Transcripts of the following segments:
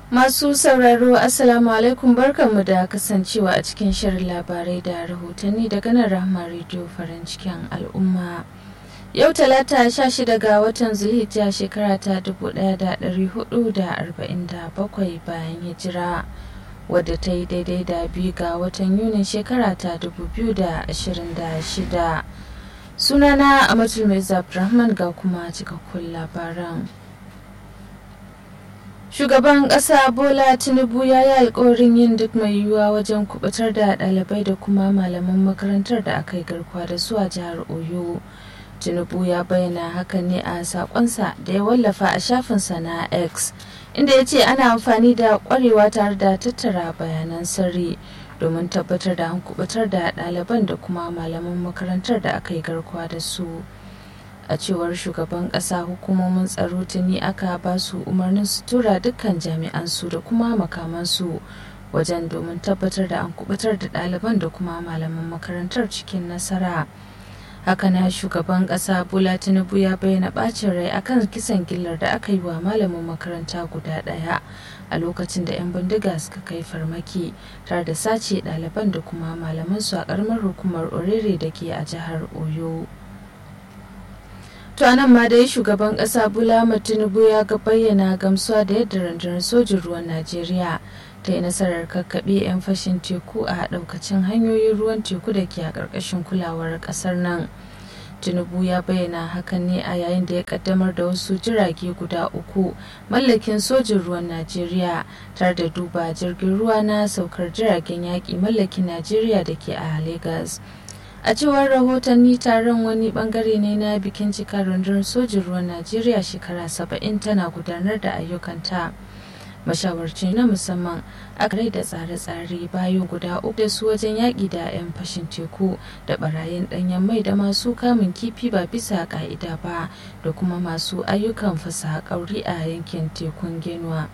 Masu sauraro Assalamu alaikum barkanmu da kasancewa a cikin shirin labarai da rahotanni daga nan Rahma Radio farin cikin al'umma. Yau talata 16 ga watan Zulhijja shekara ta 1447 bayan hijira wadda ta yi daidai da biyu ga watan Yunin shekara ta 2026. Sunana Amatul Mai Abdulrahman ga kuma cikakkun labaran. Shugaban ƙasa Bola Tinubu ya yi alkawarin yin duk mai yiwuwa wajen kubutar da ɗalibai da kuma malaman makarantar da aka yi garkuwa da su a jihar Oyo. Tinubu ya bayyana hakan ne a sakonsa da ya wallafa a shafinsa na X, inda ya ce ana amfani da ƙwarewa tare da tattara bayanan sirri domin tabbatar da an kubutar da ɗaliban da kuma malaman makarantar da aka yi garkuwa da su. a cewar shugaban kasa hukumomin tsaro tuni aka ba su umarnin su tura dukkan jami'an su da kuma makamansu wajen domin tabbatar da an kubutar da ɗaliban da kuma malaman makarantar cikin nasara haka na shugaban kasa bola tinubu ya bayyana bacin rai akan kisan gillar da aka yi wa malamin makaranta guda ɗaya a lokacin da 'yan bindiga suka kai farmaki tare da sace ɗaliban da kuma malaman su a ƙaramar hukumar orere da ke a jihar oyo To nan ma dai shugaban kasa Bola Tinubu ya ga bayyana gamsuwa da yadda rundunar sojin ruwan Najeriya ta yi nasarar kakkaɓe 'yan fashin teku a ɗaukacin hanyoyin ruwan teku da ke a ƙarƙashin kulawar ƙasar nan. Tinubu ya bayyana hakan ne a yayin da ya kaddamar da wasu jirage guda uku mallakin sojin ruwan Najeriya tare da duba jirgin ruwa na saukar jiragen yaƙi mallakin Najeriya da ke a Legas. a cewar rahotanni taron wani bangare ne na bikin cika rundunar sojin ruwan najeriya shekara saba'in tana gudanar da ayyukanta mashawarci na musamman a rai da tsare-tsare bayo guda uku da su wajen yaƙi da 'yan fashin teku da barayin ɗanyen mai da masu kamun kifi ba bisa ƙa'ida ba da kuma masu ayyukan fasaha ƙauri a yankin tekun genuwa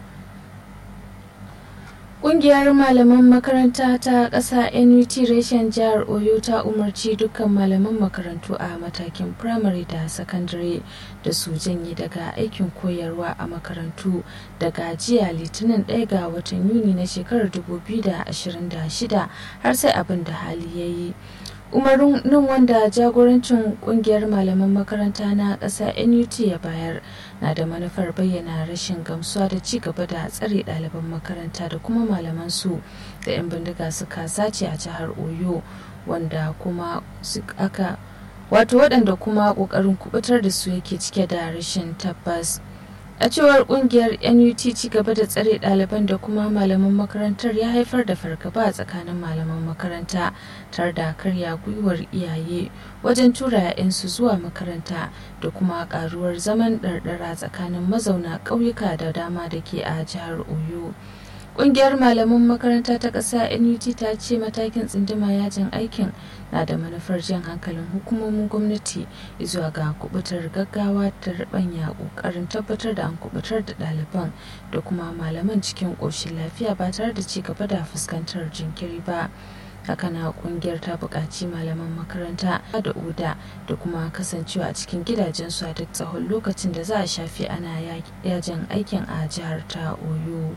Ƙungiyar malaman makaranta ta ƙasa NUT reshen jihar Oyo ta umarci dukkan malaman makarantu a matakin firamare da sakandare da su janye daga aikin koyarwa a makarantu daga jiya litinin 1 ga watan Yuni na shekarar 2026 har sai abin da hali ya yi. umarnin wanda jagorancin kungiyar malaman makaranta na ƙasa nut ya bayar na da manufar bayyana rashin gamsuwa da ci gaba da tsare ɗaliban makaranta da kuma malaman su da 'yan bindiga suka sace a jihar oyo wanda kuma aka wato waɗanda kuma ƙoƙarin kubutar da su yake cike da rashin tabbas a cewar kungiyar nut ci gaba da tsare ɗaliban da kuma malaman makarantar ya haifar da fargaba a tsakanin malaman makaranta tare da karya gwiwar iyaye wajen tura 'ya'yansu zuwa makaranta da kuma karuwar zaman ɗarɗara tsakanin mazauna ƙauyuka da dama da ke a jihar oyo Ƙungiyar malaman makaranta ta ƙasa NUT ta ce matakin tsindima yajin aikin na da manufar jan hankalin hukumomin gwamnati zuwa ga kubutar gaggawa ta rabanya ƙoƙarin tabbatar da an kubutar da ɗaliban da kuma malaman cikin ƙoshin lafiya ba tare da ci gaba da fuskantar jinkiri ba. hakana kungiyar ta buƙaci malaman makaranta da oda da kuma kasancewa a cikin gidajensu a duk tsawon lokacin da za a shafe ana yajin aikin a jihar ta oyo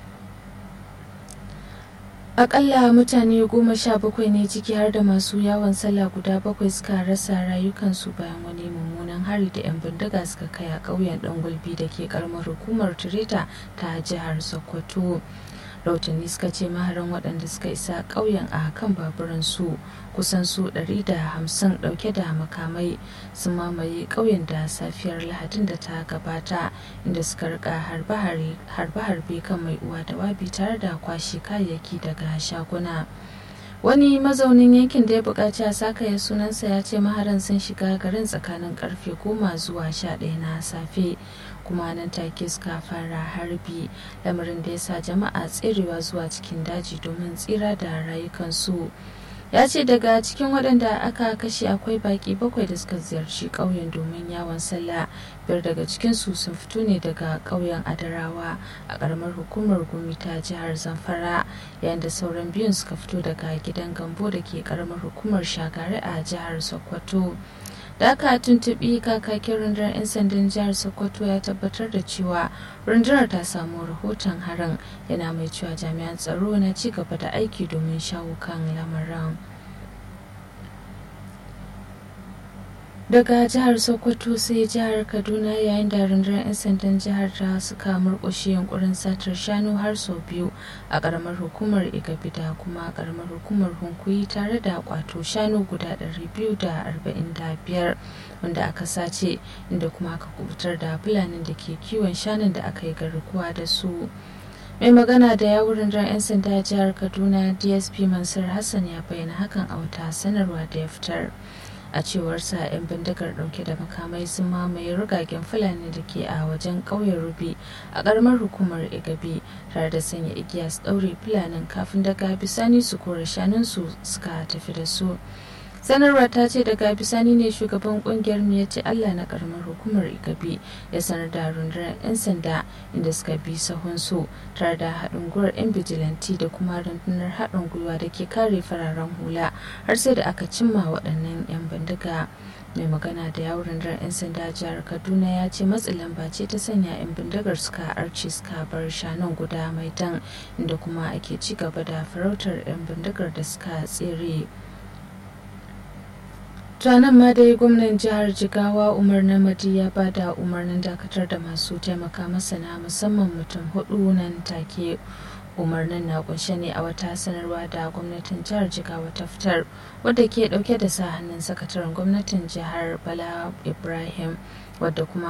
akalla mutane goma sha bakwai ne ciki har da masu yawon sallah guda bakwai suka rasa rayukansu bayan wani mummunan hari da 'yan bindiga suka kai a ƙauyen ɗan gulbi da ke karamar hukumar tureta ta jihar sokoto rahotanni suka ce maharan waɗanda suka isa ƙauyen a kan baburan su kusan su 150 ɗauke da makamai sun mamaye ƙauyen da safiyar lahadin da ta gabata inda suka rika harbe-harbe kan mai uwa da wabi tare da kwashe kayayyaki daga shaguna wani mazaunin yankin da ya buƙaci a sakaya sunansa ya ce maharan sun shiga garin tsakanin karfe goma zuwa sha ɗaya na safe kuma nan take suka fara harbi lamarin da ya sa jama'a tserewa zuwa cikin daji domin tsira da rayukansu ya ce daga cikin waɗanda aka kashe akwai baƙi bakwai da suka ziyarci ƙauyen domin yawon sallah biyar daga cikinsu sun fito ne daga ƙauyen adarawa a ƙaramar hukumar gumi ta jihar zamfara yayin da sauran biyun suka fito daga gidan gambo da ke ƙaramar hukumar shagari a jihar sokoto da aka tuntuɓi kakakin rundunar 'yan sandan jihar sokoto ya tabbatar da cewa rundunar ta samu rahoton harin yana mai cewa jami'an tsaro na ci gaba da aiki domin shawo kan lamarin daga jihar sokoto sai jihar kaduna yayin da rundunar 'yan sandan jihar ta suka murkushe yunkurin satar shanu har sau biyu a karamar hukumar igabi da kuma karamar hukumar hunkuyi tare da kwato shanu guda 245 wanda aka sace inda kuma aka kubutar da fulanin da ke kiwon shanun da aka yi garkuwa da su mai magana da yawun rundunar 'yan sanda jihar kaduna dsp mansur hassan ya bayyana hakan a wata sanarwa da ya fitar a cewarsa 'yan bindigar dauke da makamai sun mamaye rugagen fulani da ke a wajen ƙauyen rubi a ƙaramar hukumar igabi tare da sanya igiya su ɗaure fulanin kafin daga bisani su kore shanunsu suka tafi da su sanarwa ta ce daga bisani ne shugaban kungiyar ya ce allah na karamar hukumar igabi ya sanar da rundunar 'yan sanda inda suka bi sahunsu tare da haɗin gwiwar 'yan bijilanti da kuma rundunar haɗin gwiwa da ke kare fararen hula har sai da aka cimma waɗannan 'yan bindiga mai magana da yawon rundunar 'yan sanda jihar kaduna ya ce matsin lamba ce ta sanya 'yan bindigar suka arce suka bar shanun guda mai tan inda kuma ake ci gaba da farautar 'yan bindigar da suka tsere ranar ma dai gwamnan jihar jigawa umar namadi ya ba da umarnin dakatar da masu taimaka masa na musamman mutum hudu nan take umarnin na kunshe ne a wata sanarwa da gwamnatin jihar jigawa ta fitar wadda ke dauke da sa hannun sakataren gwamnatin jihar bala ibrahim wadda kuma